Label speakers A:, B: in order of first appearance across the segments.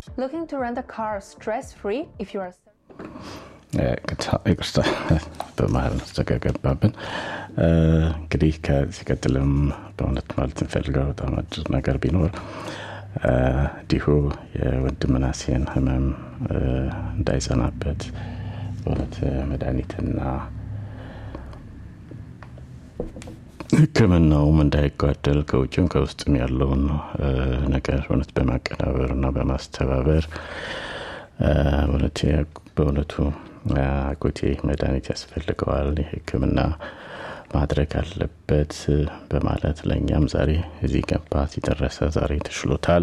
A: Looking to rent a car stress free if you are.
B: ይቅርታ በመሀል ተገገባብን። እንግዲህ ከዚህ ቀጥልም በእውነት ማለት እንፈልገው በጣም አጭር ነገር ቢኖር እንዲሁ የወንድም ምናሴን ህመም እንዳይጸናበት በእውነት መድኃኒትና ሕክምናውም እንዳይጓደል ከውጭም ከውስጥም ያለውን ነገር እውነት በማቀናበር እና በማስተባበር በእውነቱ አጎቴ መድኃኒት ያስፈልገዋል ሕክምና ማድረግ አለበት በማለት ለእኛም ዛሬ እዚህ ገባ ሲደረሰ ዛሬ ተሽሎታል።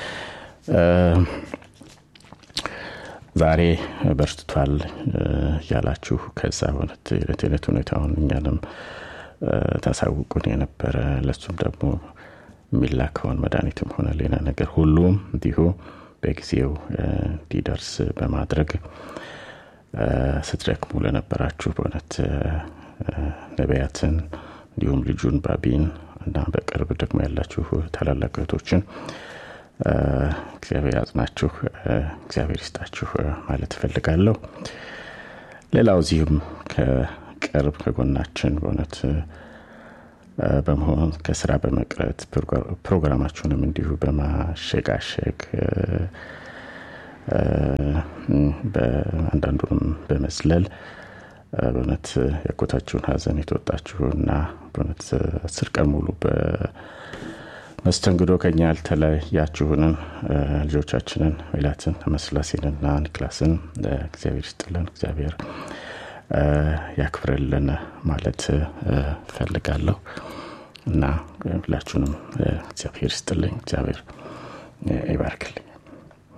B: ዛሬ በርትቷል ያላችሁ ከዛ እውነት የዕለት ዕለት ሁኔታውን እኛንም ታሳውቁን የነበረ ለሱም ደግሞ የሚላከውን መድኃኒትም ሆነ ሌላ ነገር ሁሉም እንዲሁ በጊዜው እንዲደርስ በማድረግ ስትደክሙ ለነበራችሁ በእውነት ነቢያትን እንዲሁም ልጁን ባቢን እና በቅርብ ደግሞ ያላችሁ ታላላቅ እህቶችን እግዚአብሔር ያጽናችሁ፣ እግዚአብሔር ይስጣችሁ ማለት እፈልጋለሁ። ሌላው እዚሁም ከቅርብ ከጎናችን በእውነት በመሆን ከስራ በመቅረት ፕሮግራማችሁንም እንዲሁ በማሸጋሸግ አንዳንዱንም በመስለል በእውነት ያጎታችሁን ሀዘን የተወጣችሁና በእውነት አስር ቀን ሙሉ በመስተንግዶ ከኛ ያልተለያችሁንን ልጆቻችንን ሜላትን መስላሴንና ኒክላስን እግዚአብሔር ይስጥልን፣ እግዚአብሔር ያክብርልን ማለት ፈልጋለሁ እና ሁላችሁንም እግዚአብሔር ይስጥልኝ፣ እግዚአብሔር ይባርክልኝ።